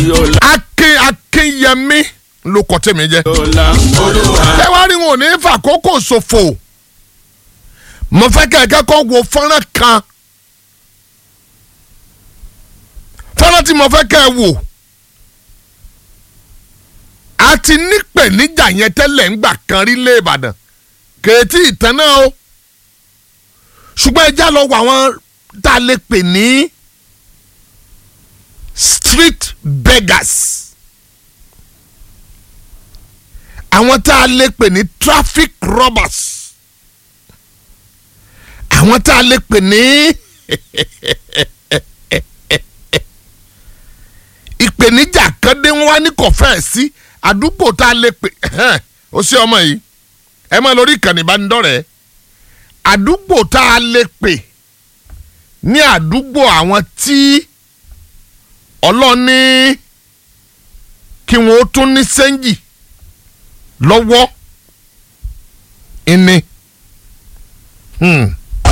akin akinyẹmí ló kọ tèmi jẹ. ọ̀la olúwa. ẹ wá rí wọn ò ní fàkókò ṣòfò mo fẹ́ kẹ́ ẹ kẹ́kọ̀ọ́ wo fọ́nrán kan fọ́nrán tí mo fẹ́ kẹ́ ẹ wò a ti nípèníjà yẹn tẹ́lẹ̀ ń gbà kan rí lé Ìbàdàn kèétí ìtàn náà o ṣùgbọ́n ẹ já lọ wọ àwọn tá a lè pè ní street beggars àwọn tá a lè pè ní traffic robbers àwọn tá a lè pè ní ìpèníjà kan dé wọn wá ní kọfẹ́ sí àdúgbò tá a lè pè ó sí ọmọ yìí ẹ máa lórí ìkànnì ìbánidọ́rẹ̀ẹ́ àdúgbò tá a lè pè ní àdúgbò àwọn tí ọlọ́ni kí wọ́n ó tún ní sẹ́ńjì lọ́wọ́ ìní. Hmm.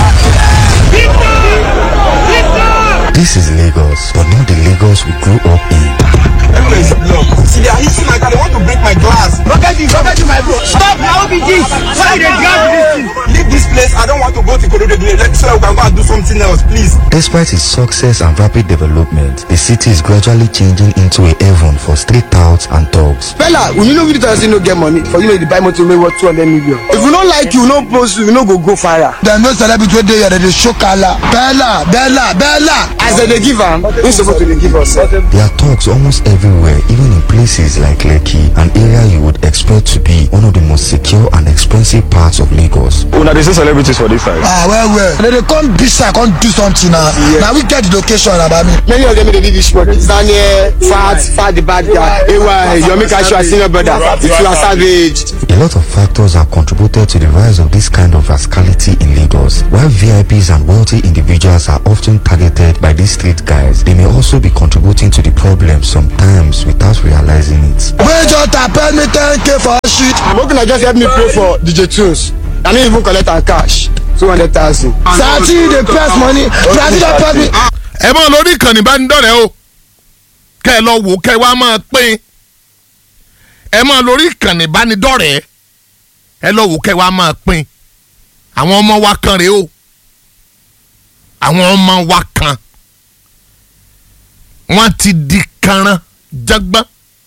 This is Lagos, but not the Lagos we grew up in. Everywhere is blocked. See, they are hitting my car. They want to break my glass. Rocket you, rocket you, my bro. Stop now, OBG. Why they drag this thing? Leave this place. I don't want to go to Korodo again. Let's so we can go and do something else, please. Despite its success and rapid development, the city is gradually changing into a haven for street touts and thugs. Fella, we know video say no get money for you know the buy motor wey worth 200 million. If we no like you, no post you, we no go go fire. dem no celebrity wey dey here dem dey show kala bella bella bella. As dem dey give am, we suppose to dey give us. There are thugs almost everywhere, even in places like Lekki, an area you would expect to be one of the most secure and expensive parts of Lagos. una dey see celebrities for dis side. ah well well dem dey come beach side come do something na na we get the location abami. Many of them dey live this spot. Daniel, Fat, Fat the bad guy, AY, Yomi Kashu, senior brother, if you are savage. A lot of factors have contributed to the rise of this kind of rascality in Lagos. While VIPs and wealthy individuals are often targeted by these street guys, they may also be contributing to the problem sometimes without realizing it. major tapel me ten k for shit. Make una just help me pray for DJ Tunes. I no even collect am cash. Two hundred thousand. sati dey press money sati dey press me. ẹ máa lórí ìkànnì ìbánidọ́rẹ̀ẹ́ o kẹ́ ẹ lọ wò kẹ́ ẹ wá máa pín ẹ máa lórí ìkànnì ìbánidọ́rẹ̀ẹ́ ẹ lọ wò kẹ́ ẹ wá máa pín àwọn ọmọ wa kan rèé o àwọn ọmọ wa kan wọ́n ti di kanran jágbọ́n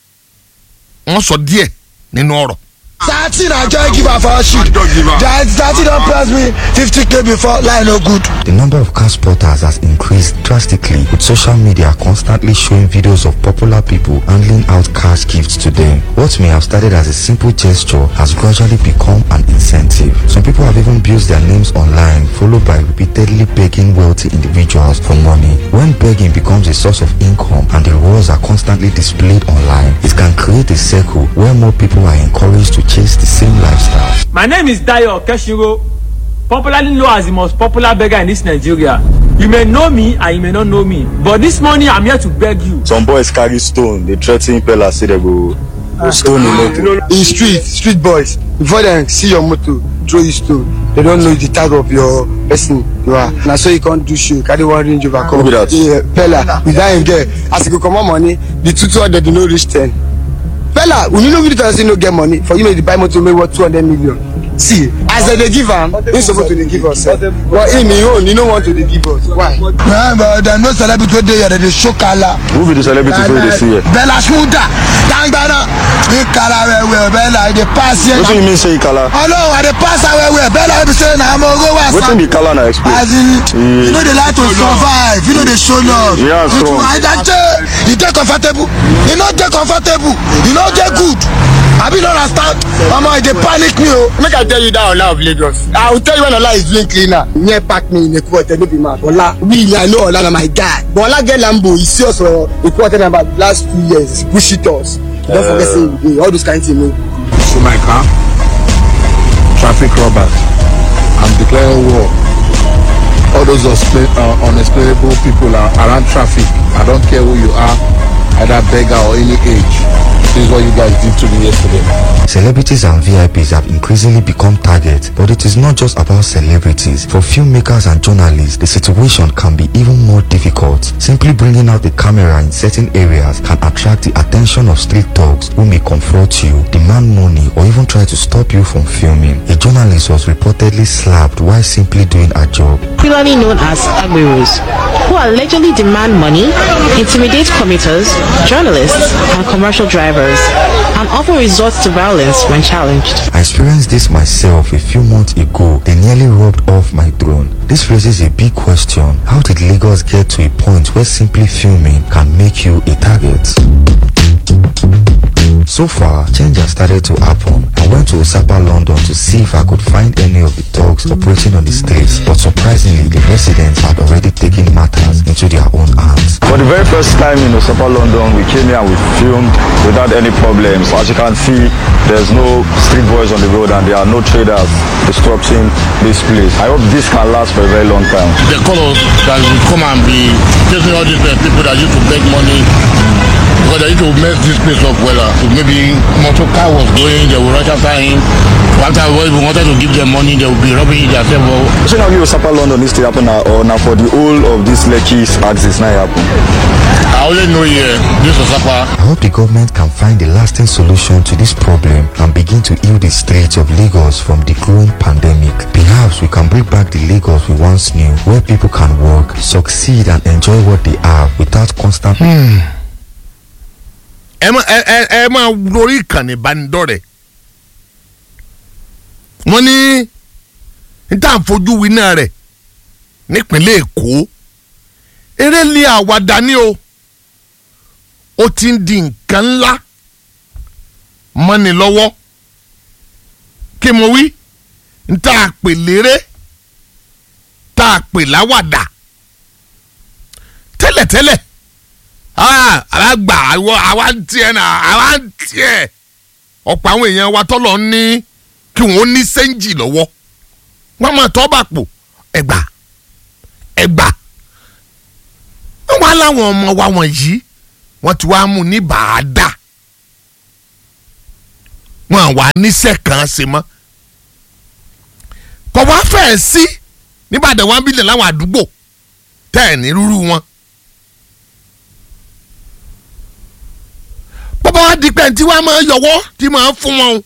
wọ́n sọ díẹ̀ nínú ọ̀rọ̀. sati na joy giver for shit that sati don press me fifty k before line no good. The number of car spotters has increased drastically, with social media constantly showing videos of popular people handing out cash gifts to them. What may have started as a simple gesture has gradually become an incentive. Some people have even built their names online, followed by repeatedly begging wealthy individuals for money. When begging becomes a source of income and the rewards are constantly displayed online, it can create a circle where more people are encouraged to chase the same lifestyle. My name is Dayo Keshiro, popularly known as the most popular beggar in this Nigeria. You may know me and you may not know me, but this morning I'm here to beg you. some boys carry stone dey threa ten pella say dem go go stone him motor. In street, street boys, before dem see your motor, throw you stone. They don't know the tag of your person you are. Na so you can't do show, carry one range over come. Who be that? Yeah, Pella, with that him get. As you go comot money, the two two hundred no reach ten. Pella, we no video tell say no get money for you know the buy motor wey worth two hundred million. See, as dem dey give am, he suppose to dey give us. eh. But him him own, he no want to dey give us. Why? Yeah, but dem no celebrity wey dey here dem dey show kala. who be the celebrity wey you dey see here. bella smuda dangbana ní kala wẹ̀wẹ̀ bella i dey pass here. wetin you mean say e kala. ọlọ́run i dey pass am wẹ̀wẹ̀ bella wey be say na ọmọ ogo wa wetin be kala na explain. as in you no dey like to survive you no dey show love Yeah, you strong. too ajaje you dey comfortable you no dey comfortable you no dey good abi you no understand mama e dey panic me o. Make I tell you that Ola of Lagos. I will tell you when Ola is doing cleaner. Near park me in a quarter, no be mad. Ola, we I know Ola na my guy. But Ola get Lambo, he see us for a quarter in about last two years. Push it us. Don't forget saying hey, all those kind of things. No. to my car, traffic robbers. I'm declaring war. All those unexplain, uh, unexplainable people are around traffic. I don't care who you are, either beggar or any age. This is what you guys did to me yesterday. Celebrities and VIPs have increasingly become targets, but it is not just about celebrities. For filmmakers and journalists, the situation can be even more difficult. Simply bringing out the camera in certain areas can attract the attention of street dogs who may confront you, demand money, or even try to stop you from filming. A journalist was reportedly slapped while simply doing a job. popularly known as Agberos, who allegedly demand money, intimidate commuters, journalists, and commercial drivers, and often resort to violence when challenged. I experienced this myself a few months ago. They nearly robbed off my drone. This raises a big question. How did Lagos get to a point where simply filming can make you a target? So far, change has started to happen. I went to Osapa, London to see if I could find any of the dogs operating on the streets, but surprisingly, the residents had already taken matters into their own hands. For the very first time in Osapa, London, we came here and we filmed without any problems. As you can see, there's no street boys on the road and there are no traders disrupting this place. I hope this can last for a very long time. They call us that we come and be chasing all these uh, people that used to beg money because they used to mess this place up well. Uh, maybe motor car was going, they will rush after him. After we wanted to give them money, they will be robbing it themselves. So now you Osapa, London needs to happen now, or now for the whole of this Lekki axis now happen. I only know here, this is Osapa. I hope the government can find a lasting solution to this problem and begin to heal the streets of Lagos from the growing pandemic. Perhaps we can bring back the Lagos we once knew, where people can work, succeed, and enjoy what they have without constant. ẹ máa ẹ ẹ ẹ máa lórí ìkànnì ìbánidọ́rẹ̀ wọ́n ní níta fojú winá rẹ̀ nípínlẹ̀ èkó eré lé àwàdà ní o ó ti ń di nǹkan ńlá mọ́ni lọ́wọ́ kí mo wí níta pè léré tá a pè láwàdà tẹ́lẹ̀tẹ́lẹ̀ àwa gbà àwa ń tiẹ̀ náà àwa ń tiẹ̀ ọ̀pọ̀ àwọn èèyàn wa tọ́lọ̀ ń ní kí wọ́n ní sẹ́ńjì lọ́wọ́ wọ́n máa tọ́ bà pò ẹ̀gbà ẹ̀gbà wọ́n á láwọn ọmọ wa wọ̀nyí wọ́n ti wá mú ní bàádà wọ́n àwa níṣẹ́ kan ṣe mọ́ kọ̀ wá fẹ́ẹ̀ sí nígbàdàn wọn bílẹ̀ láwọn àdúgbò tẹ́ ẹ̀ ní rúrú wọn. bọ́bá wa di pé tí wọ́n máa yọwọ́ tí máa fún wọn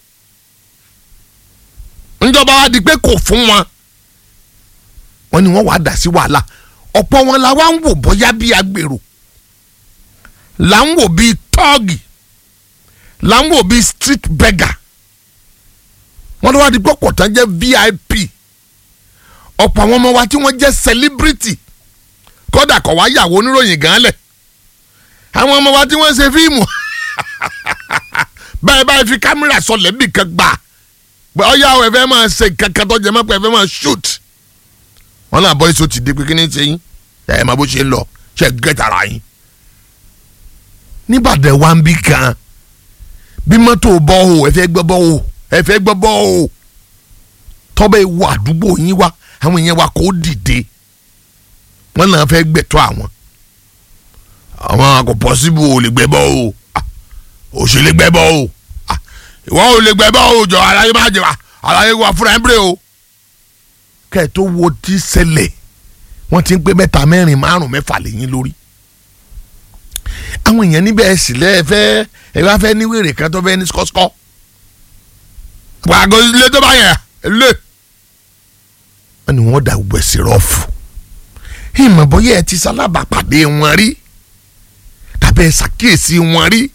o njọba wa di pé kò fún wọn wọ́n ní wọ́n wàá dà sí wàhálà ọ̀pọ̀ wọn la wá ń wò bóyá bí agbèrò là ń wò bí tọ́ọ̀gì là ń wò bí street beggar wọ́n lọ́wọ́ di pé kọ̀tàn jẹ́ vip ọ̀pọ̀ àwọn ọmọ wa tí wọ́n jẹ́ celebrity kódà kọ̀ wá yàwó oníròyìn gan lẹ̀ àwọn ọmọ wa tí wọ́n ṣe fíìmù báyìí báyìí fi kámẹ́rà sọlẹ̀ bí kan gbà pé ọ̀yá ẹ̀ fẹ́ máa ṣe kankan tó jẹ mọ́ pé ẹ̀ fẹ́ máa shoot wọn náà bọ́ èso ti di pé kí ni ṣe yín ẹ̀ máa bó ṣe ń lọ ṣe gẹ́tara yín. níbàdàn wa ń bí kan bí mọ́tò bọ́ o ẹ fẹ́ gbọ́ bọ́ o ẹ fẹ́ gbọ́ bọ́ o tọ́bẹ̀ wọ àdúgbò yín wá àwọn èèyàn wa kò dìde wọn náà fẹ́ gbẹ̀tọ́ àwọn àwọn kò pọ́sibú ò lè gbẹ́ bọ́ o ò ṣe lè gbẹ́ bọ́ o ìwọ ò lè gbẹ́ bọ́ o jọ aláyé má jẹ aláyé wa fúnra ẹ̀ ń bèrè o kẹ́ ẹ̀ tó wo ti ṣẹlẹ̀ wọ́n ti ń pé mẹ́ta mẹ́rin márùn mẹ́fà lẹ́yìn lórí àwọn èèyàn níbẹ̀ ẹ̀ sì lẹ́ ẹ fẹ́ ẹ bá fẹ́ níwèrè kan tó fẹ́ ní skọ́skọ́ gbàgbọ́ ilé tó bá yẹn lé wọ́n ní wọ́n dà gbèsè rọ́ọ̀fù ìmọ̀ bọ́yá ẹ ti sálábàpàdé wọn rí tàbí ẹ ṣàkíyèsí wọn rí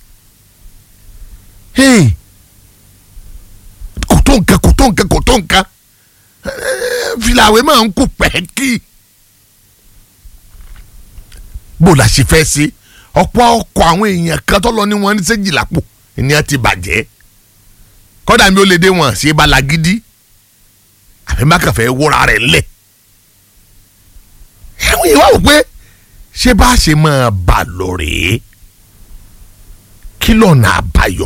kò tó nǹkan kò tó nǹkan kò tó nǹkan filawe máa ń kó pẹ́ẹ́kì bó la ṣe fẹ́ sí ọ̀pọ̀ ọkọ̀ àwọn èèyàn kan tó lọ ní wọn ní séjìlá pò ènìyàn ti bàjẹ́ kọ́dà mi ò lè dé wọn ṣe balagidi àbí má kàn fẹ́ wúra rẹ̀ ńlẹ̀ àwọn èèyàn wá wò pé ṣé bá a ṣe máa bà lọ rèé kí lọ́nà àbáyọ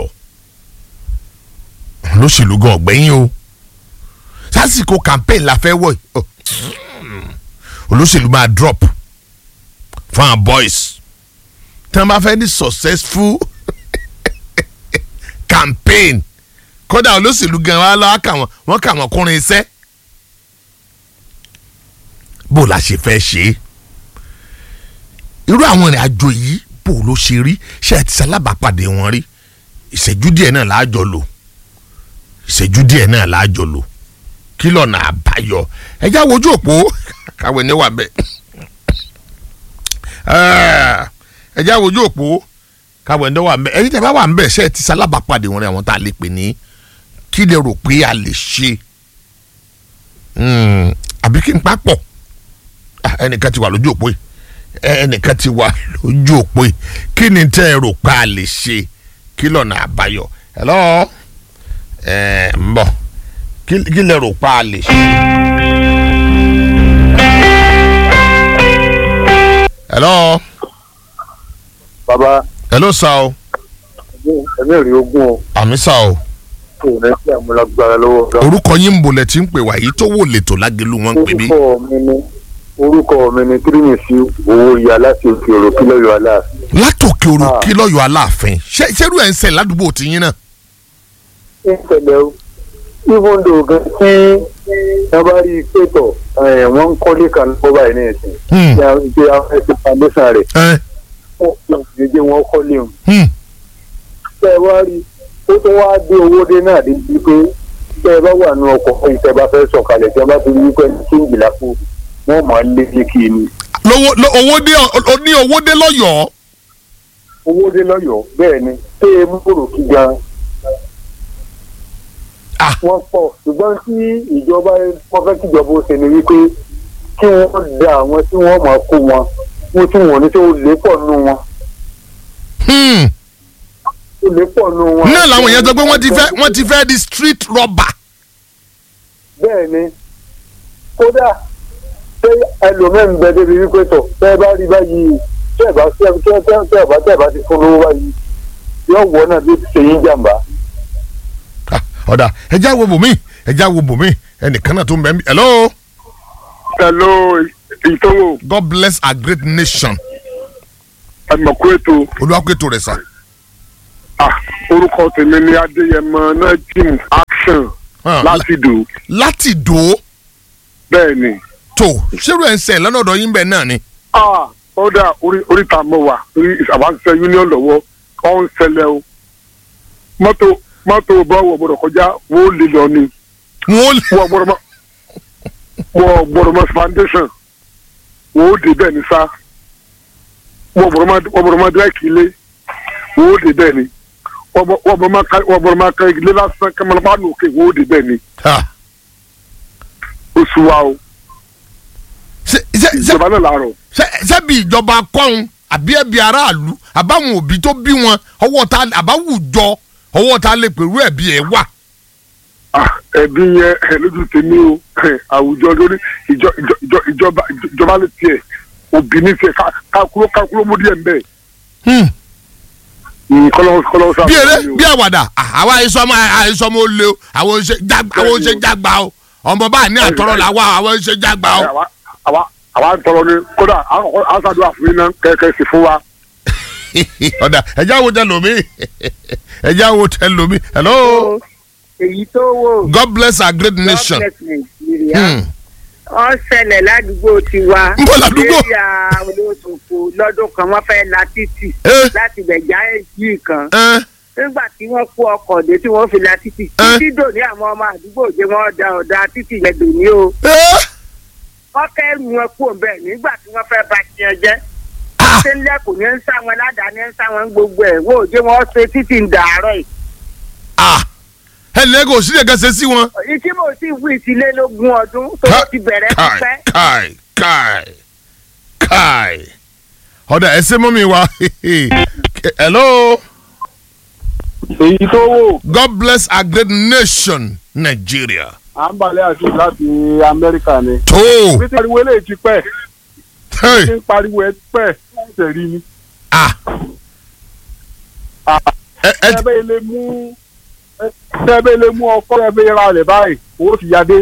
olóṣèlú gan ọ̀gbẹ́yìn o sásìkò campaign la fẹ́ wọ̀ olóṣèlú máa drop fún àwọn boys tí wọ́n bá fẹ́ ní successful campaign kódà olóṣèlú gan wa lọ́wọ́ kà wọ́n wọ́n kà wọ́n kúrin iṣẹ́ bó la ṣe fẹ́ ṣe é irú àwọn ìrìn àjò yìí bó ló ṣe rí ṣé ẹ ti ṣalábàápàdé wọn rí ìṣẹ́jú díẹ̀ náà láàjọ lò ìṣẹ́jú díẹ̀ náà láàjọ lò kí lọ́nà àbáyọ ẹjá wojú òpó káwé ní wà bẹ́ẹ̀ ẹjá wojú òpó káwé ní wà bẹ́ẹ̀ ẹ̀yin tẹ́ bá wà bẹ́ẹ̀ ṣé ẹ ti ṣalábàápàdé wọn rí àwọn tá a lè pè ní kí lè rò pé a lè ṣe àbí kí n papọ̀ ẹnìkan ti wà lójú òpó yìí ẹnìkan ti wà lójú òpó yìí kí ni tẹ́ ẹ rò pé a lè ṣe kí lọ́nà àbáyọ hello ẹ ń bọ̀ kí kí lè rò pé a lè ṣe. hello bàbá hello sa o ẹ̀mí ò rí ogún o àmì sa o kò ní sí àmúlágbára lọ́wọ́ ọ̀gá. orúkọ yín ń bolẹ̀ tí ń pè wá yìí tó wò lẹ́tọ̀ lágẹ̀lú wọn ń pè mí. orúkọ mi ni orúkọ mi ni tírímìsì owó ìyá láti òkè òrò kílọ̀yọ̀ aláàfin. látòkè òrò kí lọ́yọ̀ aláàfin ṣé ṣerú ẹ̀ ń ṣe ládùúgbò tiyín náà. ń tẹ̀lé o even though gan tí wọ́n bá rí i pé tọ̀ ẹ̀, wọ́n ń kọ́lé kan lọ́wọ́ báyìí ní ẹ̀sìn Hmm. tí a ń gbé àwọn ẹ̀sìn foundation rẹ̀ ẹ wọ́n fi ọ̀sìn jẹ́ wọ́n kọ́lé o. hmm. tẹ́ ẹ wá rí ó tó wá dé owó dé náà dé bíi pé tẹ́ ẹ bá wà nù ọkọ̀ ìtẹ́ bá fẹ́ sọ̀kalẹ̀ tẹ́ ẹ bá ti rí pé kí n jìlá fún wọn máa ń lé sí kí ni. lówó ló- owó dé o ní owó dé lọ́yọ̀ọ́. owó dé lọ́yọ̀ọ́ bẹ́ẹ̀ ni tẹ́ ẹ mú kúrò kí gan. wọ́n pọ̀ ṣùgbọ́n tí ìjọba wọ́n fẹ́ kí ìjọba ó ṣe ni wípé kí wọ́n da àwọn tí wọ́n máa kó wọn wọ́n tí wọ́n ní tí ó lè pọ̀ nù wọn. ó lè pọ̀ nù wọn. náà làwọn èèyàn sọ pé wọ́n ti fẹ́ wọ́n ti fẹ́ di street robber. bẹ́ẹ̀ ni kódà ṣé ẹlòmíín bẹ débi wípé tọ̀ tẹ́ ẹ bá rí báyìí tẹ́ ẹ bá tẹ́ ẹ tẹ́ ẹ tẹ́ ẹ bá tẹ́ ẹ bá ti fún lówó báyìí yóò wọ náà bí ó ti ṣe yín jàǹbá. ọ̀dà ẹja wo bòmí ẹja wo bòmí ẹnìkan náà tó ń bẹ ń bí. hello. hello ìtọ́wò. god bless our great nation. ẹ̀mọ̀kú ètò. olùwàkú ètò rẹ̀ sà. orúkọ tèmi ni adéyẹmọ náà jim action láti dò. láti dò ó. bẹ́ẹ̀ ni. tó ṣérú ẹ̀ ń sẹ̀ lọ́nà ọ̀dọ̀ yín bẹ́ẹ̀ náà ni. ah ọ̀dà orí oríta mọ̀ wá orí àbáṣiṣẹ́ union lọ́wọ́ ọ̀ ń ṣẹlẹ̀ o mọ́tò mọ́tò bọ́wọ̀ gbọ́dọ̀ kọjá wọ́n ó lè lọ ni. wọ́n gbọ́dọ̀ mọ́ wọ́n gbọ́dọ̀ mọ́ foundation wọ́n ó dé bẹ́ẹ̀ ni sá wọ́n gbọ́dọ̀ mọ́ wọ́n gbọ́dọ̀ mọ́ dírẹ́kì ilé wọ́n ó dé bẹ́ẹ̀ ni wọ́n gbọ́- wọ́n gbọ́dọ̀ mọ́ ká- wọ́n gbọ́dọ̀ mọ́ ká ilé lásán kẹ́mọ́lá nù òkè wọ́n ó dé bẹ́ẹ̀ ni. oṣù wa o ìjọba náà làárọ̀. sẹ́bi ìjọba kọ́hún àbí ẹbí aráàlú àbáwọn òbí tó bí wọn ọwọ́ ta àbáwùjọ ọwọ́ ta lè pèrú ẹ̀bí ẹ̀ wà. ẹbí yẹn ẹ lójú tèmi o ẹ, àwùjọ lórí ìjọ ìjọ ìjọ ìjọba ìjọba lè tiẹ̀ òbí ní tiẹ̀ ká- kákúrò kákúrò mú díẹ̀ mbẹ́. kọlọ́wọ́ kọlọ́wọ́ sábà. bí eré bí àwàdà à, àwa àìsọmọ àìsọmọ ó lé o àwọn oṣè jágbá àwọn oṣè jágbá o ọmọ bá ní àtọrọ làwa àwọn oṣè jágbá o. àwa àwa àwa ń tọrọ ni kódà àwọn sàdúrà fún yín náà kẹ̀kẹ́ sí fún wa. ọ̀dà ẹja wo tẹ lomi ẹja wo tẹ lomi hello. èyí tó wò. god bless our great nation. God bless Nigeria. Hmm. wọ́n ṣẹlẹ̀ ládùúgbò tiwa. Ń bọ̀ ládùúgbò? area olóṣòfò lọ́dún kan wọ́n fẹ́ la títì. láti bẹ̀já èjì kan. nígbà tí wọ́n kó ọkọ̀ dé tí wọ́n fi la títì. títí dòní àwọn ọmọ àdúgbò jẹ́ wọ́n da ọ̀dà títì yẹn dòní o. wọ́n kẹ́rù wọn kúrò bẹ́ẹ̀ nígbà tí wọ́n fẹ́ ba tiẹ̀ jẹ́. ṣé lẹ́kùn ní ń sá wọn ládàá ní ń sá wọn gbogbo ẹ̀ wọ́n ò jẹ́ wọ́n ṣe títì ń dàárọ̀ yìí. ẹnlẹ́ kò sí ẹ̀ka ṣe sí wọn. ìtí mo sì wí ìtìlélógún ọdún tó ti bẹ̀rẹ̀ kai pípẹ́. kai kai kai ọ̀dà ẹsẹ̀ mọ́ mi wá hello. èyí tó wò. god bless our great nation nigeria. à ń balẹ̀ àti láti amẹ́ríkà ni. tó. bí tí pariwo eléyìí ti pẹ́. bí tí ń pariwo ẹ pẹ́ ṣe rí ni. ẹ bẹ́ẹ̀ lè mú ẹ bẹ́ẹ̀ lè mú ọkọ ẹ bẹ́ẹ̀ ra rẹ̀ báyìí owó ti yá dé.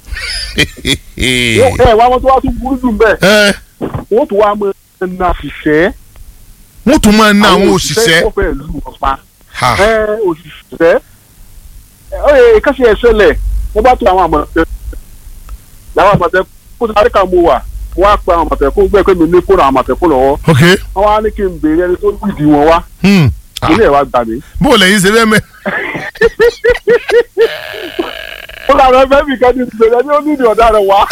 ẹ wá wọn tó wá tún burú jù bẹ́ẹ̀. wọ́n tún wá mọ ẹ̀nà ṣiṣẹ́. wọ́n tún máa ná àwọn òṣìṣẹ́. wọ́n fẹ́ lù wọ́n pa. ẹ òṣìṣẹ́ ẹ káṣí ẹ ṣẹlẹ̀ mo bá tó àwọn àmọ̀tẹ́ làwọn àmọ̀tẹ́ kó tó àríkà mo wà mo wá pe àwọn àmọ̀tẹ́kùn gbẹ́ pé mi ní fóònù àwọn àmọ̀tẹ́kùn lọ́wọ́ ok wọ́n wá ní kí n béèrè ẹni tó lùdì wọn wá hmm. ilé ẹ̀ wá gbà mí. bó o lẹ́yìn ṣe fẹ́ mẹ́. ó làwọn ẹgbẹ́ mi kan ní ìbéèrè ẹni ó ní ìdí ọ̀daràn wá.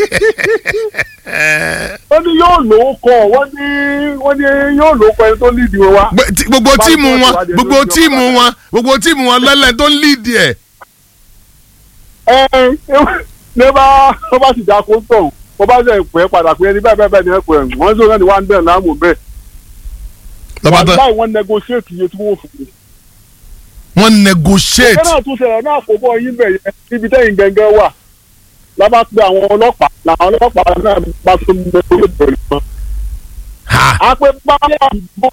wọ́n ní yóò lówó kọ́ wọ́n ní wọ́n ní yóò lówó kọ́ ẹni tó lùdì wọn wá. Gbé- tí- gbogbo tíìmù wọn gbogbo tíìmù wọn gbogbo tíìmù wọn lẹ́lẹ̀ tó ń líìdì ẹ̀. ẹ ẹ ní bá wọ́n bá sì dáko tọ̀ wọ́n bá sẹ̀ pẹ́ padà pé ẹni bẹ́ẹ̀ bẹ́ẹ̀ bẹ́ẹ̀ ni ẹ pẹ́ wọ́n sọ náà ni wọ́n á ń bẹ̀rẹ̀ láàmú bẹ́ẹ̀. lọ́ba tán báyìí wọ́n negotiate iye tí wọ́n fún mi. wọ́n negotiate. ẹgbẹ́ náà tún ṣẹlẹ̀ náà kó bọ́ yín bẹ̀ yẹn níbi tẹ́yìn gẹ́gẹ́ wà lábá pé àwọn ọlọ́pàá làwọn ọlọ́pàá náà bá tún mú ẹgbẹ́ tó bẹ̀rẹ̀ mọ́. a pé báyà àdúgbò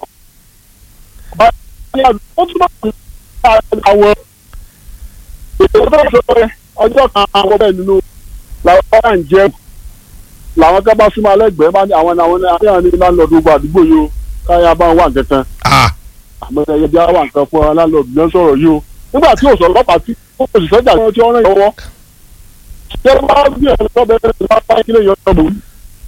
báyà àdúgbò ó tún máa ń bá àwọn ètò tó ṣe ọjọ́ kan àwọn bẹ́ẹ̀ nínú làwọn bá ń jẹ́ làwọn ká bá súnmọ́ alẹ́gbẹ̀ẹ́ bá ní àwọn ní àwọn ní àwọn ní láńlọ́ọ̀dù gbogbo àdúgbò yìí o káyà bá ń wà kankan àmọ́ ẹyẹ bí wà nǹkan fún ọ láńlọ́ọ̀dù ló ń sọ̀rọ̀ yìí o nígbà tí òsọ̀ ọlọ́pàá tí ó sì sọ́jà tí wọ́n rán ìyọwọ́ ṣé wọ́n á gbé ẹ̀rọ tó bẹ̀rẹ̀ sí wọ́n á pa kílẹ̀ yọ ọmọ òun.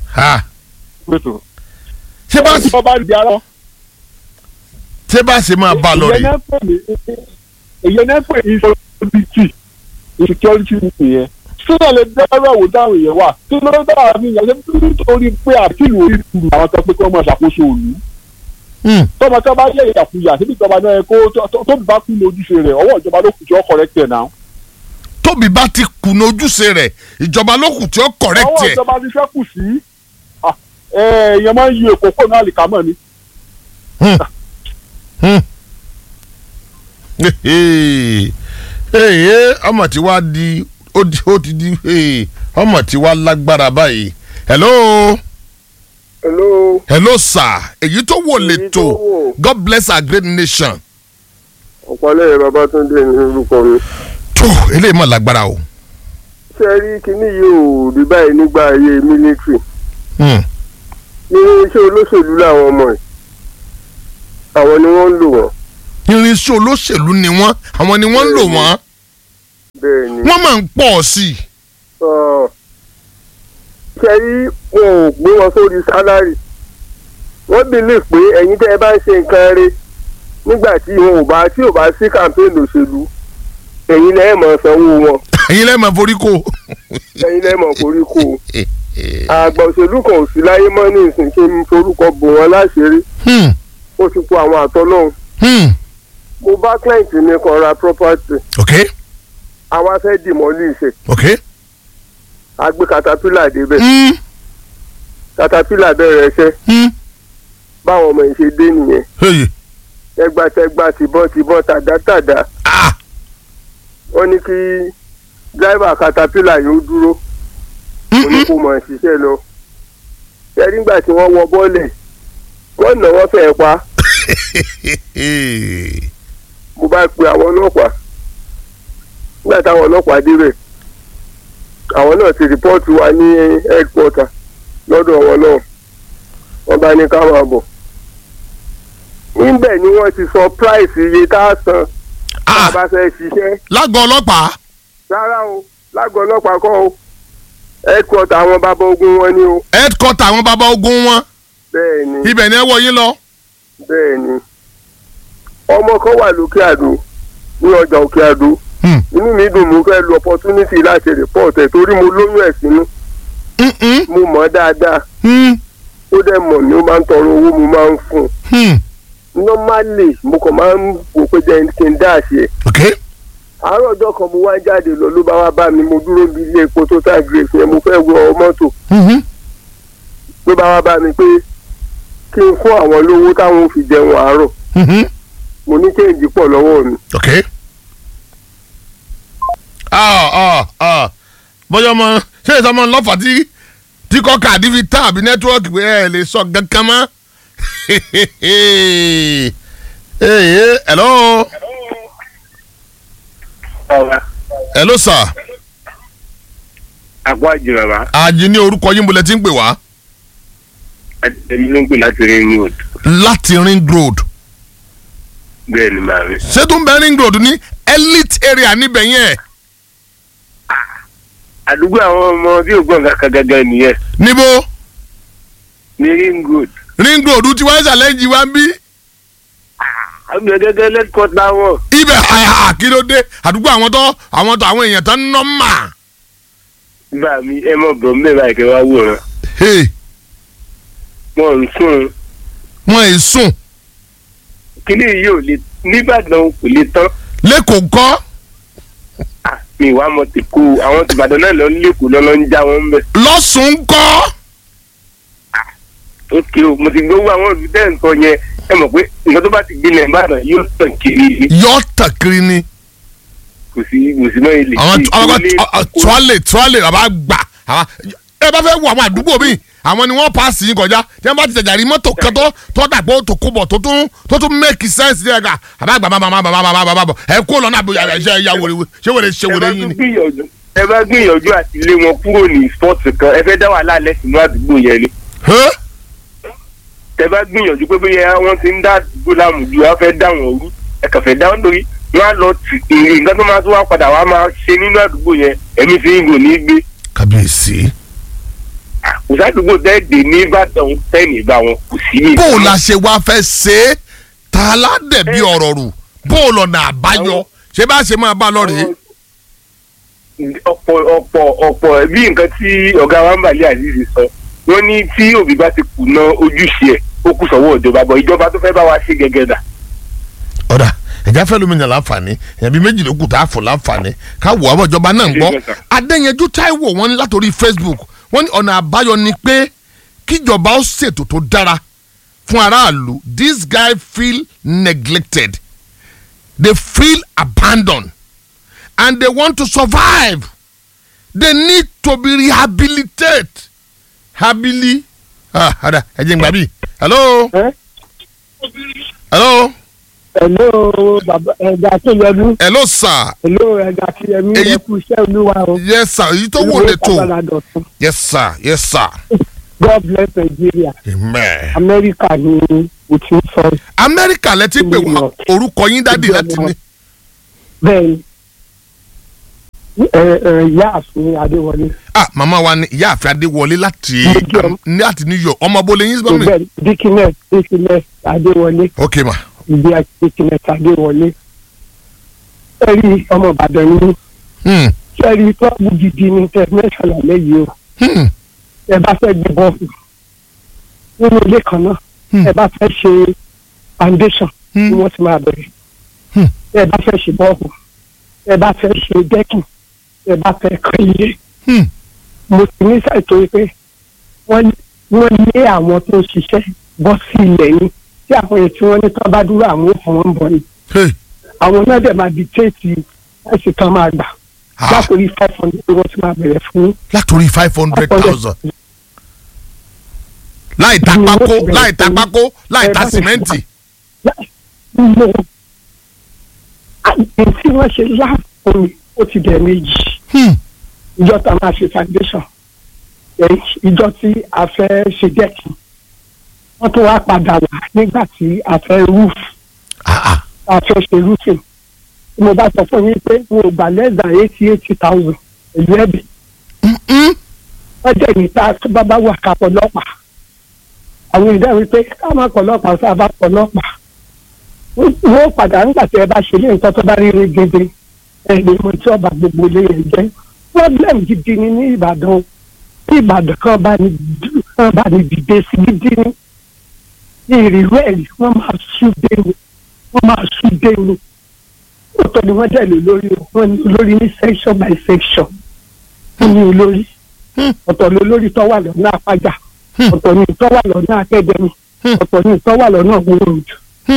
ṣé bá sì bá di ara. ṣé bá ṣe máa bá a lọ ìyẹn rè náà pè ní ìyẹn náà pè ní insecurity insecurity nìyẹn sílẹ̀ lè dẹ́rẹ́ wò dáhùn èèyàn wà tí ló dé dáhùn ní ìyẹn ṣe nítorí pé àtìlù orí ìlú àwọn tó pé kí wọ́n máa ṣàkóso òní tọ́mọ tó bá yẹ ìyàkuyà síbi ìjọba náà yẹ kó tó- tó- tóbi bá kú ní ojúṣe rẹ̀ ọwọ́ ìjọba ló kù tí ó correct ẹ̀ náà. tóbi bá ti kùnà ojúṣe rẹ̀ ìjọba ló kù tí ó correct ọwọ́ ẹ̀. ìjọba ti fẹ́ kù sí ah, ẹ, èèyàn máa ń yí èkó kó náà àlìkámọ̀ ni. ee ọmọ tí wàá di ó di ó ti di ee, ọmọ tí wàá lágbára báyìí hello hello hello sir èyí tó wò lè tó god bless our great nation ọ̀pọ̀lẹ́ babatunde ní orúkọ mi. tó eléyìí mọ̀ lágbára o. ṣé ẹ rí kinní yìí ò rí báyìí nígbà ayé mílítírì Hmm. ní iṣẹ́ olóṣèlú làwọn ọmọ ẹ̀ àwọn ni wọ́n ń lò wọ́n. irinṣẹ́ olóṣèlú ni wọ́n àwọn ni wọ́n ń lò wọ́n bẹ́ẹ̀ ni. wọ́n máa ń pọ̀ sí i. Ọ̀, ṣe rí wọn ò gbé wọn sórí sálárì wọ́n believe pé ẹ̀yin tẹ́ ẹ bá ń ṣe nǹkan rẹ̀ nígbà tí wọn ò bá tí ò bá sí campaign òṣèlú ẹ̀yin lẹ́ẹ̀ mọ̀ sanwó wọn ẹ̀yin lẹ́ẹ̀ máa forí kó. ẹ̀yin lẹ́ẹ̀ mọ̀ koríko àgbà òṣèlú kan ò sí láyé mọ́ ní ìsìn kí n forúkọ bò wọ́n láṣìírí ó ti kó àwọn àtọ́lọ́hún mo bá client mi kan ra property ok àwa fẹ́ dìmọ́lì ìṣe ok. a gbé caterpillar débẹ̀ caterpillar bẹ̀rẹ̀ ẹṣẹ́ báwọn ọmọ yìí ṣe dé nìyẹn Hey. tẹgbàtẹgbà tìbọn tìbọn tàdátàdá wọ́n ní kí dráìvà caterpillar yóò dúró mo ní kó mọ̀ ṣiṣẹ́ lọ ṣẹ́rí nígbà tí wọ́n wọ bọ́ọ̀lẹ̀ wọ́n nà wọ́n fẹ́ẹ́ pa mo bá pe àwọn ọlọ́pàá nígbà táwọn ọlọ́pàá débẹ̀ àwọn náà ti rìpọ́ọ̀tù wa ní headquarter lọ́dọ̀ wọn náà wọ́n bá ní ká máa bọ̀ níbẹ̀ ni wọ́n ti sọ price iye tá a san tá a bá fẹ́ ṣiṣẹ́ lágọ̀ọ́ ọlọ́pàá. rárá o lágọ̀ọ́ ọlọ́pàá kọ́ o headquarter àwọn bàbá ogun wọn ni o headquarter àwọn bàbá ogun wọn bẹ́ẹ̀ ni ibẹ̀ ni ẹ wọ yín lọ. bẹ́ẹ̀ ni ọmọ kan wà lókè àdó ní ọjà òkè àdó inú mi dùn mo fẹ́ lu opportunity láti report ẹ̀ torí mo lóyún ẹ̀ sínú mo mọ̀ ọ́ dáadáa ó dẹ̀ mọ̀ ni ó máa ń tọrọ owó mo máa ń fún un normally mo kàn máa ń wò pé jẹ́ kí n dá àṣẹ àárọ̀ ọjọ́ kan mo wá jáde lọ ló bá wá bá mi mo dúró bí ilé epo total grace yẹn mo fẹ́ wọ mọ́tò ló bá wá bá mi pé kí n fún àwọn lówó táwọn ò fi jẹun àárọ̀ mo ní kéèjì pọ̀ lọ́wọ́ mi. ok. ah ah ah bọ́yọ̀ ọmọ ṣé ìsọmọ ńlọ́fà tí tí kọ́ káàdì fi tán àbí nẹ́tíwọ́ọ̀kì pé ẹ lè sọ kankan mọ́. Hey, hey, hello. hello sir. àpò àjò bàbá àjì ní orúkọ yín bolẹ̀ tí ń pè wá. èmi ló ń pè láti ring road. láti ring road. bẹ́ẹ̀ ni màá rí. ṣé tó ń bẹ ring road ní elite area níbẹ̀ yẹn. àdúgbò àwọn ọmọ tí ò gbọ́n kankan gangan nìyẹn. níbo. ní ring road. ring road tí wọ́n ṣàlẹ́jì wá ń bí. àgbẹ̀ gẹ́gẹ́ lẹ́kọ̀ọ́ta wọn. ibẹ̀ àyà kí ló dé àdúgbò àwọn tó àwọn tó àwọn èèyàn tó ń nọ́ mà. bá mi ẹ mọ̀ bọ̀ mbẹ́ báyìí kẹ́ wá wòran. wọn ń sùn. wọn ì sùn. kíní yìí ò lè nìbàdàn kò lè tán. lẹ́kọ̀ọ́ kọ́. mi ìwà mọ̀ ti kú àwọn tìbàdàn náà lọ lẹ́kọ̀ọ́ lọ́lọ́ ń já wọn bẹ̀. lọ́sùn kọ́. ok o mo ti gbowó àwọn olùdẹ́ nǹkan yẹn ẹ mọ̀ pé nǹkan tó bá ti gbin nìbàdàn yóò tàn kiri. yóò tàn kiri ni. kò sí kò sí náà ilé. àwọn tuwálè tuwálè bàbá gbà ẹ bá fẹ́ wo àwọn àdúgbò míì àwọn ni wọ́n paasi yín kọjá tí wọ́n bá ti tẹ̀jà rí mọ́tò kan tó tó dàgbò tó kó bọ̀ tó tún tó tún make sense ní ẹ̀ka àbá gbà bàbá bàbá bàbá bàbá bàbá ẹ kó lọ́nà àbúyá ẹ ṣe ya wèrè ṣé wèrè ṣe wèrè yín ni. ẹ bá gbìyànjú àti lé wọn kúrò ní sport kan ẹ fẹ́ dá wàhálà alẹ́ sínú àdúgbò yẹn ni. ẹ bá gbìyànjú pé bóyá wọ́n ti ń dá àdúgbò láàmú ju wọ́n fẹ́ dá wọn rú ẹ kàn fẹ́ dá wọn lórí wọ́n á lọ èrè nǹkan tó máa tó wá padà wá máa ṣe nínú àdúgbò yẹn ẹ̀mí fi ń gò ní gbé. kábíyèsí kò sádùúgbò dẹ́ẹ̀dẹ̀ ní ìbàdàn tẹ́ẹ̀nì bá wọn kò sí ní. bó o la ṣe wá fẹ́ ṣe é ta aládẹ̀bí ọ̀rọ̀ rù bó o lọ́nà àbáyọ ṣé bá ṣe máa bá a lọ rèé. ọ̀pọ̀ ọ̀pọ̀ ọ̀pọ̀ bí nǹkan tí ọ̀gá wa ń bàlẹ́ àzízi sọ wọ́n ní tí òbí bá ti kùnà ojúṣe ẹ̀ ó kù sọ́wọ́ ìjọba bọ̀ ìjọba tó fẹ́ bá wa ṣe gẹ́gẹ́ dà. ọ̀dà ẹ̀já fẹ́ lómi yàn láǹfààní ẹ̀yàn bíi méjì ló kù tá a fò láǹfààní ká wò àwọn ìjọba náà ń gbọ́ adéyanjú táíwò wọn ní látòrí facebook wọ́n ní ọ̀nà àbáyọ ni pé kíjọba ó ṣètò tó dára fún aráàlú this guy feel neglected they feel abandoned and they want to survive they need to be rehabilitated habili ah ada ẹ jẹ́ n gbà bí hello hello. hello baba ẹ̀dá tó yẹnu. hello sir. hello ẹ̀dá tó yẹnu ẹ kú iṣẹ́ olúwa o. yes sir èyí tó wò lè tó yes sir yes sir. god bless nigeria. amen. amẹ́ríkà ni o ti ń sọ. amẹ́ríkà lẹ ti pè wá orúkọ yín dádì láti ní. bẹ́ẹ̀ni ẹ ẹ ìyáàfin adéwọlé. ah màmá wa ni ìyáàfin adéwọlé láti láti new york ọmọ abúlé yín bá mi. bẹ́ẹ̀ dikines dikines adéwọlé. ok ma. ìdí dikines adéwọlé. ẹ rí ọmọ ìbàdàn ní. ṣé rí tọ́ọ̀bù gidi ní international lẹ́yìn o. ẹ bá fẹ́ gbé bọ́ọ̀lù nínú ilé kan náà ẹ bá fẹ́ ṣe foundation ni wọ́n ti máa bẹ̀rẹ̀. ẹ bá fẹ́ ṣe bọ́ọ̀lù ẹ bá fẹ́ ṣe dẹ́kìn ẹ bá fẹ́ kọ́ ilé. mo ti ní ṣàìtò pé wọ́n lé àwọn tó ń ṣiṣẹ́ bọ́ sí ilẹ̀ ni tí àwọn èyí tí wọ́n ní tán bá dúró àwọn òfin wọn ń bọ̀ ni. àwọn náà dẹ̀ máa dictate láti tán máa gbà látòrí five hundred wọ́n ti máa bẹ̀rẹ̀ fún. látòrí five hundred thousand láì ta pákó láì ta pákó láì ta sìmẹ́ǹtì. tí wọ́n ṣe láàpọ̀ mi ó ti bẹ̀ méjì ìjọ tá a máa ṣe foundation ìjọ tí a fẹ́ ṣe dẹ́kì wọ́n tún wá padà wá nígbà tí a fẹ́ roof a fẹ́ ṣe roofing tí mo bá sọ fún yín pé mo gbà less than eighty eighty thousand èlú ẹ̀bì wọ́n jẹ́ ìta tó bá bá wà ká pọ̀lọ́pàá àwọn ìdá wípé ká má pọ̀lọ́pàá tá a bá pọ̀lọ́pàá wọ́n padà nígbà tí ẹ bá ṣe ní nǹkan tó bá rí rí gidi ẹ̀yìn mo tí ọba gbogbo ilé yẹn jẹ́ problem gidi ni ní ìbàdàn tí ìbàdàn kan bá ní kan bá ní dìde sí gidi ní ní ìrírú ẹ̀ wọ́n máa sú dénú wọ́n máa sú dénú ọ̀tọ̀ ni wọ́n dẹ̀ lè lórí wọ́n ní olórí ní section by section wọ́n ní olórí ọ̀tọ̀ ni olórí tó wà lọ́nà àpájà ọ̀tọ̀ ni tó wà lọ́nà akẹ́dẹ́mì ọ̀tọ̀ ni tó wà lọ́nà gbòòrò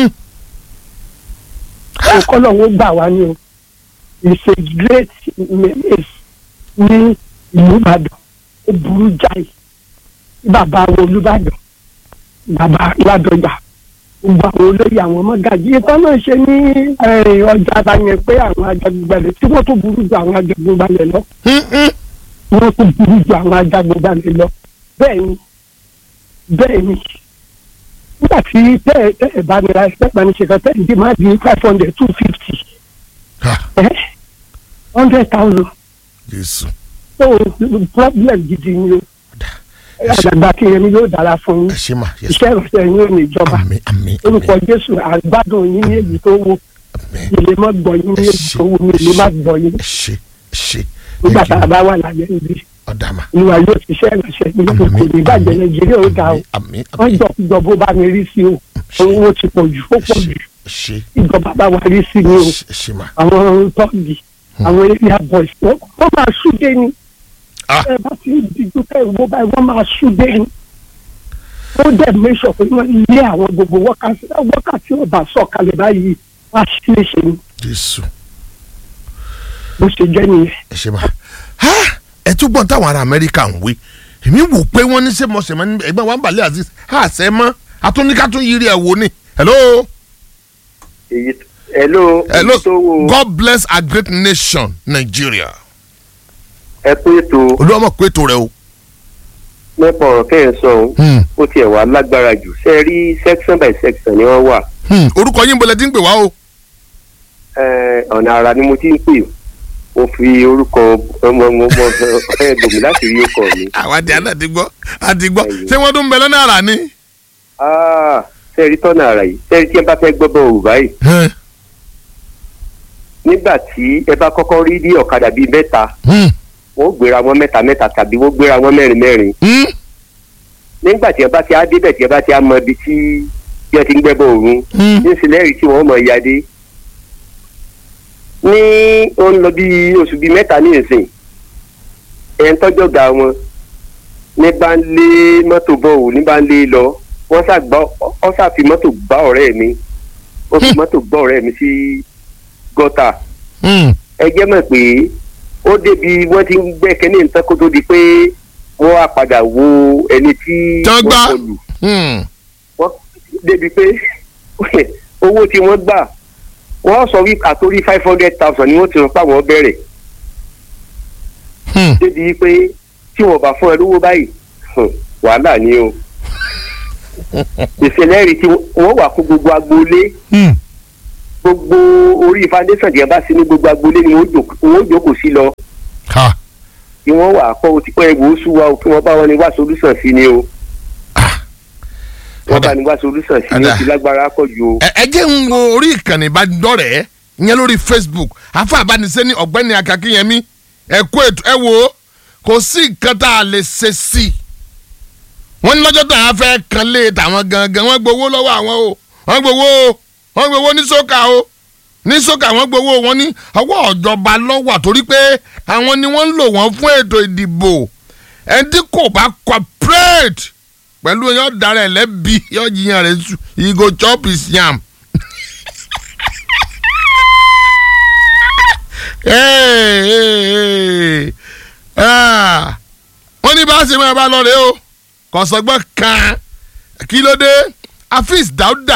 ọkọlọ́wọ́ gbà wá ní o it's a great menace ní ìlú ìbàdàn ó burú jáì bàbá àwọn olùbàdàn bàbá ládọjà gbogbo àwọn olóyè àwọn ọmọgàjì ìtọ́ náà ṣe ní ọjà àbáyẹn pé àwọn ajagunbalẹ̀ tí wọ́n tó burú ju àwọn ajagunbalẹ̀ lọ wọ́n tó burú ju àwọn ajagunbalẹ̀ lọ bẹ́ẹ̀ ni bẹ́ẹ̀ ni nígbà tí tẹ́ ẹ tẹ́ ẹ bá mi ra ẹgbẹ́ ìbánisẹ̀ kan tẹ́ ẹ dì máa di five hundred two fifty hundred thousand jésù so problem gidi ni o àgbàgbà kìnyẹn yóò dára fún yín ẹ ṣe mà yẹ iṣẹ́ ìrọ̀sẹ̀ yín ò ní ìjọba orúkọ jésù àgbádùn yín ní èyí tó wù ilé má gbọ́ yín ní èyí tó wù mí ilé má gbọ́ yín ṣe ṣe nígbà tá a bá wà láyé ibi ọ̀dàmà ìwà yóò ṣiṣẹ́ ìrọ̀sẹ̀ yín kò ní bàjẹ́ nàìjíríà ó ga o wọ́n jọ jọ bó bá mi rí sí o owó ti pọ̀ jù ó pọ̀ jù ṣe ìjọba bá wa rí sí ni o ṣe mà àwọn tọ́ọ̀gì àwọn area boys wọ́n wọ́n máa ṣúdé ni ẹ bá ti ń dijú ká ìwọ báyìí wọ́n máa ṣúdé ni ó dẹ̀ mẹ́sọ̀ pé wọ́n lé àwọn gbogbo wákàtí wákàtí ọba sọ̀kalẹ̀ báyìí wá sí léṣe ni jésù bó ṣe jẹ́ nìyẹn. ẹ ṣe mà ẹ tún gbọ́n táwọn ará amẹ́ríkà ń wí èmi wò pé wọ́n ní sẹ́mọ̀sẹ̀mọ́ ní ẹgbẹ́ wa ń balẹ̀ àti àṣẹ mọ́ atúnikátún yiri ẹ̀ wò ni hello. èyí hello hello god bless our great nation nigeria. ẹ pé ètò olúwàmọ̀ pé ètò rẹ o. nípa ọ̀rọ̀ kẹ́hìn sọ ohun ó tiẹ̀ wá lágbára jù ṣe rí section by section ni wọ́n wà. orúkọ yín bọ̀lẹ̀ tí ń pè wá o. Ẹ, ọ̀nà àrà ni mo ti ń pè mo fi orúkọ ọmọ ọmọ ọmọ ẹ gbòmí láti rí ọkọ mi. àwọn àti àná ti gbọ́ àti gbọ́ ṣé wọ́n tún ń bẹ lọ́nà àrà ni. sẹ́ẹ̀rí tọ́nà àrà yìí sẹ́ẹ̀rí tí ẹ bá fẹ́ gbọ́ bọ́ òrùbá yìí. nígbà tí ẹ bá kọ́kọ́ rí bí ọ̀kadà bíi mẹ́ta wọ́n gbéra wọn mẹ́ta mẹ́ta tàbí wọ́n gbéra wọn mẹ́rin mẹ́rin. nígbà tí ẹ bá ti á débẹ̀ tí ẹ bá ti á mọ ibi tí bí ẹ ti ń gbẹ́bọ̀ òrun nísìlẹ́rìí tí wọ́n mọ̀ ìyáde ní ó ń lọ bí oṣù bíi mẹ́ta ní ìsìn ẹ̀ ń tọ́jọ́ ga wọn ní bá ń lé mọ́tò bọ̀ ò ní bá ń lé lọ wọ́n ṣàgbọ́ ọ́ ṣàfi mọ́tò gbá ọ̀rẹ́ mi ó fi mọ́tò gbá ọ̀rẹ́ mi sí gọ́tà ẹ jẹ́ mọ̀ pé ó débi wọ́n ti ń gbẹ́ kẹ́ni nǹkan kó tó di pé wọ́n á padà wo ẹni tí wọ́n kọlù wọ́n débi pé owó tí wọ́n gbà wọ́n sọ wí àtórí five hundred thousand ni wọ́n ti rọ pé àwọn bẹ̀rẹ̀ débi pé tí wọ́n bá fún ẹ lówó báyìí wàhálà ni o ìṣẹ̀lẹ̀ rí tí wọ́n wà fún gbogbo agboolé gbogbo orí foundation díẹ̀ bá sí ní gbogbo agboolé ni wọ́n jókòó sí lọ tí wọ́n wà kọ́ o ti pẹ́ egbò oṣù wa o kí wọ́n bá wọn ní wá solution sí ni o wọ́n bá ní wá solution sí ni o ti lágbára kọ́ ju o. ẹ jẹ́ ń wo orí ìkànnì ìbánidọ́rẹ̀ẹ́ ìyẹn lórí facebook afa àbánisẹ́ ní ọ̀gbẹ́ni akakínyẹmí ẹ kó ètò ẹ wò ó kò sí nǹkan tá a lè ṣe sí i wọ́n ní lọ́jọ́ tá a fẹ́ kan lé tàwọn gangan wọ́n gbowó lọ́wọ́ àwọn o wọ́n gbowó o wọ́n gbowó ní sókà o ní sókà wọ́n gbowó wọn ní ọwọ́ ọ̀jọba lọ́wọ́ àtórí pé àwọn ni wọ́n ń lò wọ́n fún ètò ìdìbò ẹni tí kò bá cooperate pẹ̀lú yọ dára ẹ̀ lẹ́bi yọ jiyàn rẹ̀ sùn he go chop his yam. wọ́n ní bá a ṣe máa bá lọ rèé o kọ̀sọ́gbọ́n kan kí ló dé afis dauda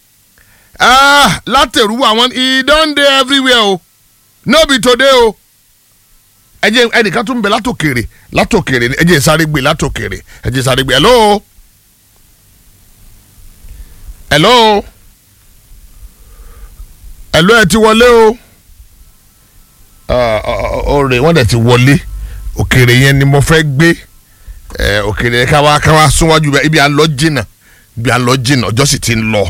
látẹ̀rù àwọn he don dey everywhere o no be today o ẹ jẹ́ ẹnìkan tún bẹ látòkèrè látòkèrè ẹ jẹ́ sáré gbé látòkèrè ẹ jẹ́ sáré gbé hello hello hello ẹ ti wọlé o ọ̀rẹ́ wọ́n dẹ̀ ti wọlé òkèrè yẹn ni mo fẹ́ gbé òkèrè yẹn káwá káwá súnwájú bẹ́ẹ̀ ibi àlọ́ jìnnà ibi àlọ́ jìnnà ọjọ́ sì ti ń lọ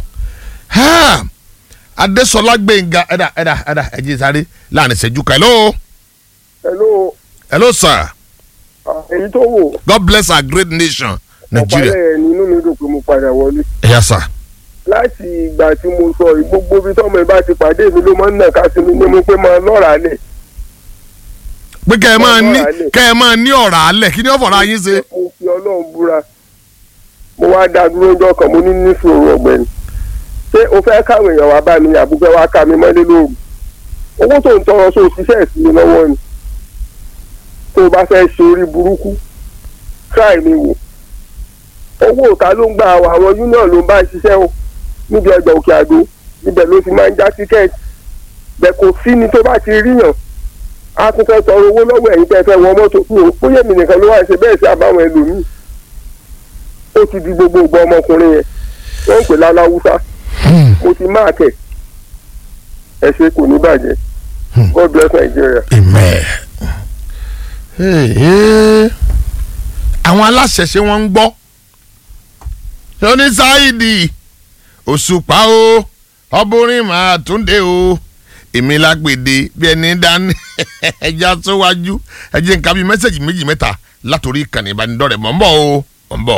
adesola gbẹ̀ngà ẹ̀dà ẹ̀dà ẹ̀dà ẹ jẹ́ sáré láàrin ìṣẹ́jú kan hello hello. hello sir. èyí tó wò. god bless our great nation nigeria. ọ̀pálẹ̀ nínú mi dùn pé mo padà wọlé. yes sir. láti ìgbà tí mo sọ yìí gbogbo ibi tọ́mọ ẹ bá ti pàdé mi ló máa ń nàka sí mi ní mo pé máa lọ́ra lẹ̀. pé kẹ́ ẹ máa ní kẹ́ ẹ máa ní ọ̀rá alẹ̀ kí ni ọ̀fọ̀rọ̀ ayé ṣe. mo fi ọlọ́run búra mo wá dá dúró ọjọ́ kan mo ní níṣòro ọ̀gbẹ́ni ṣé o fẹ́ káwọn èèyàn wá bá mi àbúgbẹ́ wá ká mi mọ́lé lóru owó tó ń tọrọ sóò ṣiṣẹ́ sí mi lọ́wọ́ ni tó o bá fẹ́ ṣe orí burúkú try mi wò owó òta ló ń gba àwọn union ló ń bá ṣiṣẹ́ o níbi ọjà òkè àdó ibẹ̀ ló ti máa ń já tíkẹ́ẹ̀tì bẹ́ẹ̀ kò sí ni tó bá ti ríyàn a tún fẹ́ tọrọ owó lọ́wọ́ ẹ̀yin tẹ́ fẹ́ wọ mọ́tò fún o bóyá èmi nìkan ló wá ṣe bẹ́ẹ̀ sí àbáwọn ẹlòmíì ó ti di gbogbo ìgbà ọmọkùnrin yẹn wọ́n ń pè láláwúsá mo ti máa kẹ̀ ẹ ṣe kò ní bàjẹ́ god bless nigeria. amen. Hey, hey. àwọn aláṣẹ ṣé wọ́n ń gbọ́ oníṣáìdì òṣùpá o ọbùnrin máa túnde o èmi lágbèdè bí ẹni dání ẹja síwájú ẹjẹ nǹkan bíi mẹ́sẹ̀gì méjì mẹ́ta látòrí ìkànnì ìbánidọ́rẹ̀ mọ̀ ń bọ̀ o mọ̀ ń bọ̀.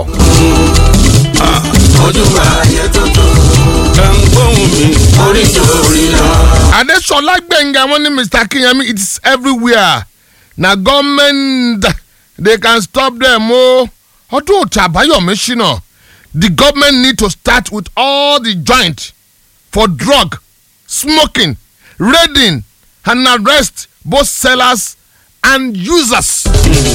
ojú ayé tuntun ẹ̀ ń gbóhùn mi oríṣi orí lọ. adesola gbẹ̀ngà wọn ní mr kinyami it is everywhere na government they can stop them o ọdún òtí àbáyọ̀mí ṣìnà the government need to start with all the joint for drug smoking raiding and arrest both sellers and users.